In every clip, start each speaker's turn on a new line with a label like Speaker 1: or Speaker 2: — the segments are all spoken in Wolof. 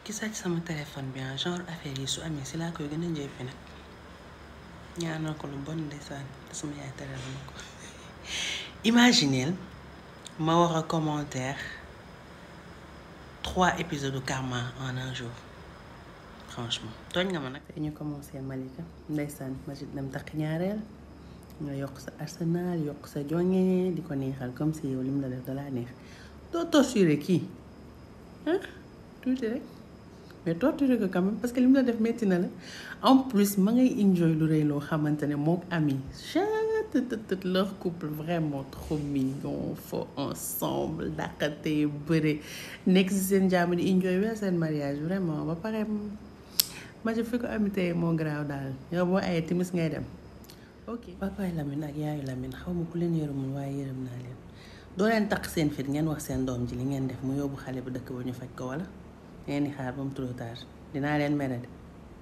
Speaker 1: ki sàcc sama téléphone bi genre affaire yi su amee si laa koy gën a njëppi nag ñaanal ko lu bon ndeysaan te sama yaay teral ma ko imagineel ma war a commentaire trois épisodes de Karma en un jour franchement tooñ nga ma nag te ñu commencé Malika ndeysaan Majid dem takk ñaareel nga yokk sa arsenal yokk sa jonge di ko neexal comme si yow lim la def dalaa neex doo torturer kii ah tuuti rek mais torturer ko quand même parce que lim la def metti na la en plus ma ngay enjoy lu rëy loo xamante ne mook ami chattt leur couple vraiment trop mignon fort ensemble dàqate bëre nekk si seen jàmm di enjoy weer seen mariage vraiment ba pare ma fi ko ami tey moo garaaw daal yow boo ayee timis ngay dem ok papaay Lamine ak yaayu Lamine xaw ma ku leen yërëmul waaye yërëm naa leen doo leen takk seen fit ngeen wax seen doom ji li ngeen def mu yóbbu xale bu dëkk ba ñu faj ko wala ngeen di xaar ba mu trop tard dinaa leen mere de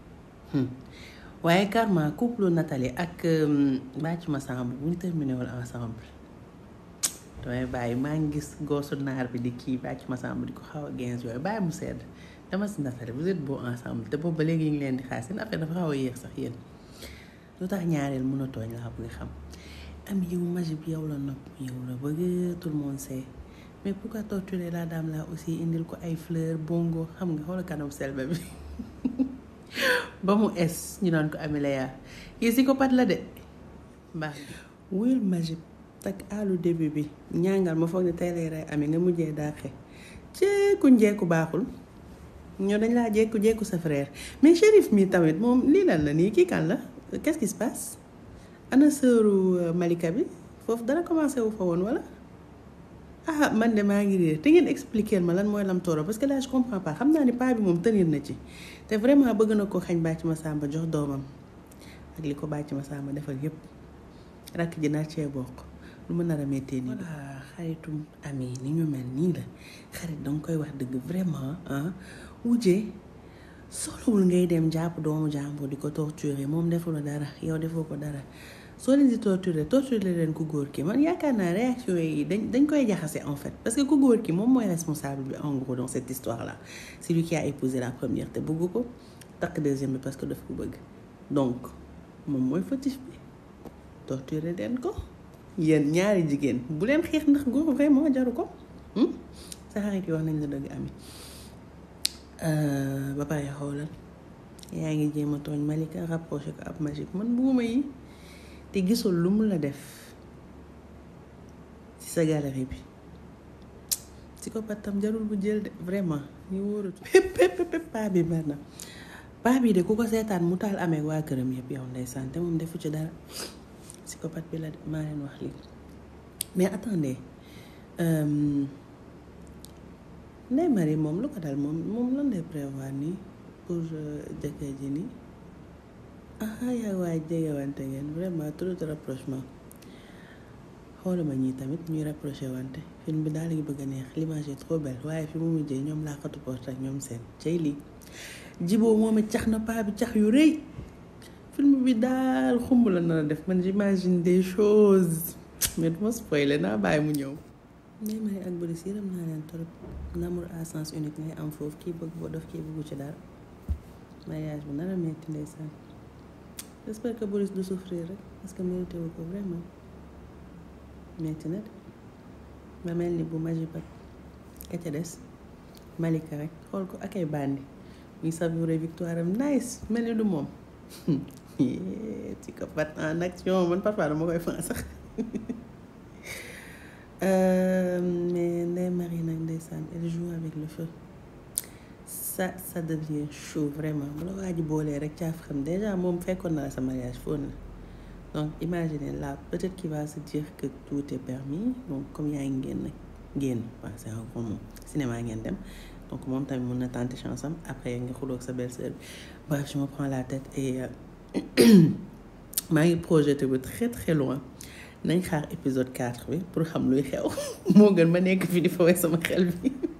Speaker 1: waaye Karma couple Nathalie ak bàcc ma samb bu ñu terminé wul ensemble damay bàyyi maa ngi gis goosu naar bi di kii bàcc ma samb di ko xaw a gens yooyu bàyyi mu sedd dama si Nathalie vous êtes beau ensemble te boobu ba léegi ñu leen di xaar seen affaire dafa xaw a yéex sax yéen lu tax ñaareel mën a tooñ laa bëgg xam am yow Majib yow la nopp yow la bëgg tout le monde sait mais pourquoi torturer la dame là aussi indil ko ay fleurs bongo xam nga xoola kanam selbe bi ba mu es ñu doon ko Amileya kii psychopathe la de baax wuyul Majib tak àllu début bi ñàngal ma foog ne tey lay rey ami nga mujjee daaxe jeeku njeeku baaxul ñoo dañ laa jekku jekku sa frère mais Chérif mi tamit moom lii lan la nii kii kan la qu'est-ce qui se passe ana sëru Malika bi foofu dara commencé wu fa woon wala ah man de maa ngi réer te ngeen expliquer ma lan mooy lam tooro parce que là je comprends pas xam naa ni paa bi moom tenir na ci te vraiment bëgg na ko xañ bàcc ma sàmba jox doomam ak li ko bàcc ma sàmba defal yépp rakk ji nar cee bokk lu ma nar a méttee nii voilà xaritum ami ni ñu mel nii la xarit danga koy wax dëgg vraiment ah wujjee soxlawul ngay dem jàpp doomu jàmbur di ko torturer moom deful dara yow defoo ko dara soo leen di torturer torturer leen ku góor ki man yaakaar naa réaction yi dañ dañ koy jaxase en fait parce que ku góor ki moom mooy responsable bi en gros dans cette histoire là c'est lui qui a épousé la première te bëgg ko takk deuxième bi parce que daf ko bëgg donc moom mooy fautif bi torturer leen ko yéen ñaari jigéen bu leen xeex ndax góor vraiment jaru ko sa xarit yi wax nañ la dëgg ami ba pare xoolal yaa ngi jéem a tooñ Malika rapproché ko ab Majib man buuma yi te gisul lu mu la def ci sa galerie bi ci ko pattam jarul bu jël de vraiment ñu wóoratu pépp pépp paa bi mer na paa bi de ku ko seetaan mu taal amee waa këram yëpp yow ndeysaan te moom defu ci dara psychopathe bi la de maa leen wax lii mais attendez Ndeye Marie moom lu ko dal moom moom lan lay prévoir nii pour jëkkër ji nii ah yaa waay jegewante ngeen vraiment trop de rapprochement xoolama ñii tamit ñuy rapproché wante film bi daal la ngi bëgg a neex l'image est trop belle waaye fi mu mujjee ñoom laa xatu porte ak ñoom seen cay lii jiboo moom it cax na paa bi cax yu rëy film bi daal xumb la nar a def man j'imagine des choses mais duma spoiler naa bàyyi mu ñëw Ndeye Marie ak Boris yërëm naa leen trop l'amour à sens unique ngay am foofu kii bëgg boo def kii bëggu ci dara mariage bi nar a metti ndeysaan j'espère que Boris du souffrir rek parce que mérité wu ko vraiment metti na de ma mel ni bu Majib ak ka ca des Malika rek xool ko ak ay bandi muy savourer victoire am nice mel ni du moom psychopathe en action man parfois dama koy fan sax mais Ndeye Marie nag ndeysaan elle joue avec le feu ça ça devient chaud vraiment bu la waa ji boolee rek caaf xam déjà moom fekkoon na la sa mariage fóon na donc imaginez là peut-être qu'il va se dire que tout est permis donc comme yaa ngi génn génn waaw c'est un grand mot cinéma ngeen dem donc moom tamit mun na tenter chance am après nga xuloog sa belle-sœur bi bref je me prends la tête et maa ngi projeté bu très très loin nañ xaar épisode 4 bi pour xam luy xew moo gën ma nekk fi di fawee sama xel bi